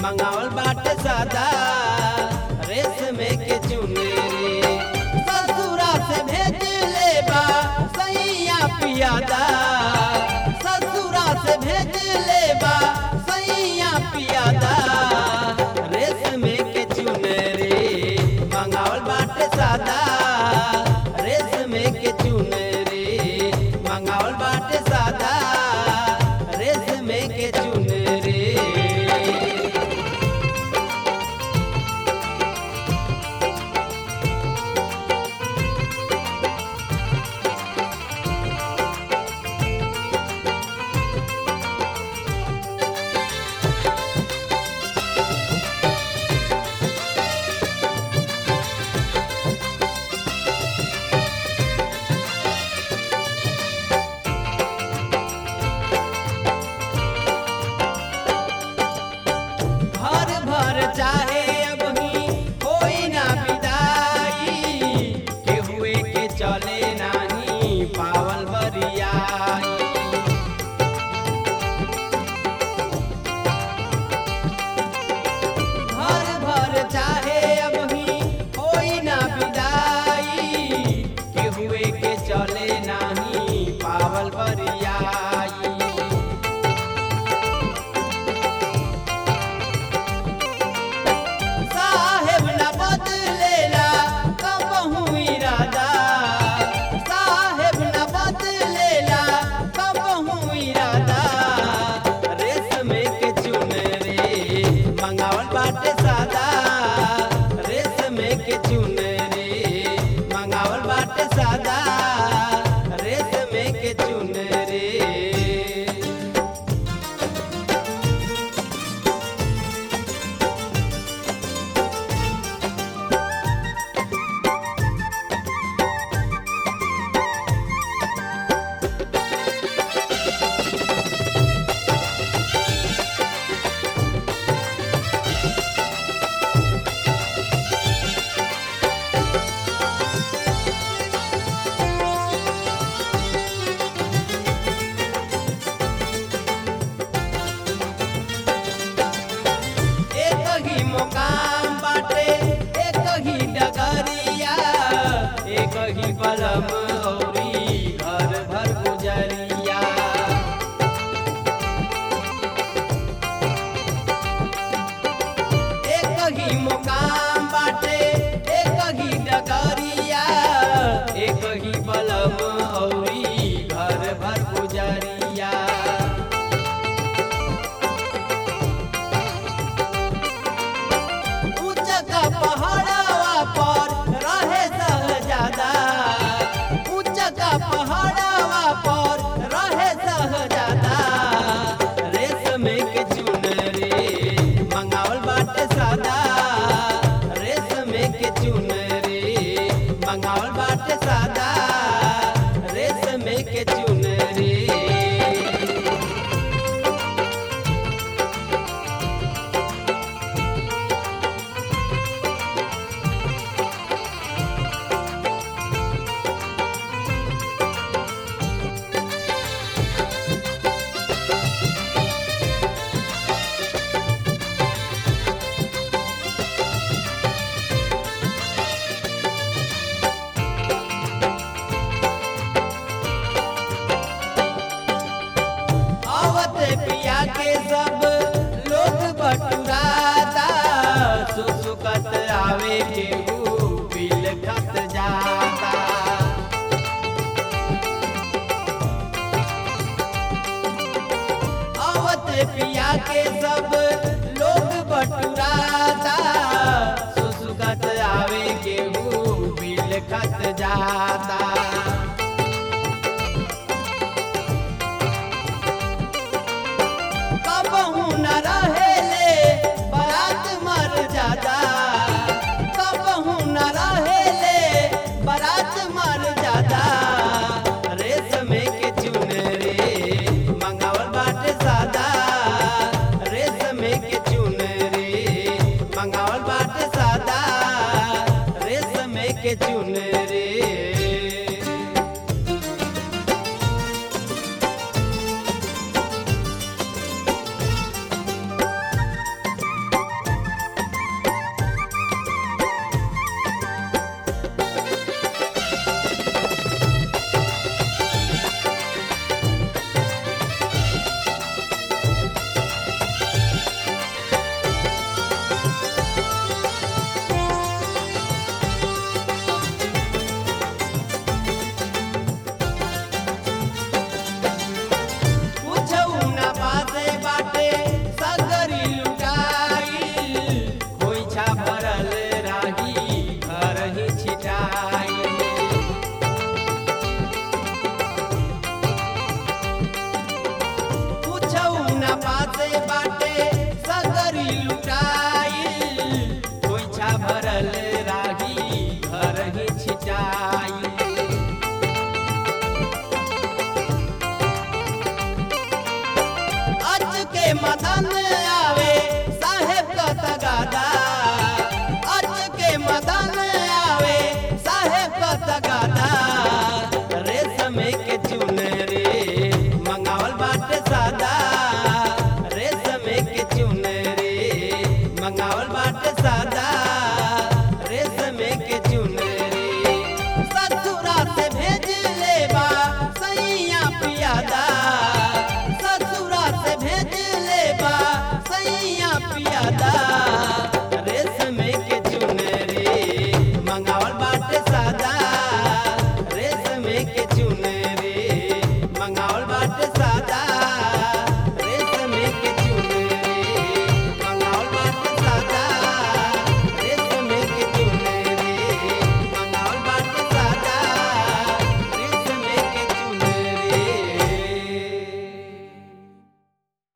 मंगावल बाटे सादा रेशमे के चुनरी ससुरा से भेज ले बा सैया पियादा ससुरा से भेज ले बा सैया पियादा रेशमे के चुनरी मंगावल बाटे सादा रेशमे के चुनरी मंगावल बाटे सादा रेशमे के चुनरी भर भर चाहे अब ही कोई ना विदाई के हुए के चले नाही पावल बरियाई भर भर चाहे अब ही कोई ना विदाई के हुए के चले नाही पावल बरियाई साहेब न बदलेला कबहू इरादा साहेब न बदलेला कबहू इरादा रेशमे के चुनरी मंगावल बाटे सादा रेशमे के चुनरी मंगावल बाटे सादा रेशमे के चुनरी एक ही मुकाम बाटे एक ही डगरिया एक ही बलम औरी घर भर गुजरिया एक ही मुकाम बाटे एक ही डगरिया एक ही बलम औरी घर भर गुजरिया ऊंच का पहाड़वा पर रहे सहजादा ऊंच का पहाड़वा पर रहे सहजादा रेशमे के चुनरी मंगावल बाटे सादा रेशमे के चुनरी मंगावल बाटे सादा रेशमे के चुनरी आवत पिया के सब लोग बटुराता सुसुकत आवे के बिल खत जाता आवत पिया के सब लोग बटुराता सुसुकत आवे के बिल खत जाता कबहू न रहेले बारात मर जादा कबहू न रहेले बारात मर जादा रेशमे के चुनरी मंगावल बाटे सादा रेशमे के चुनरी घरे बाटे सगरी लुटाइल खोइछा भरल राही घर ही छिटाइल अच के मदन आवे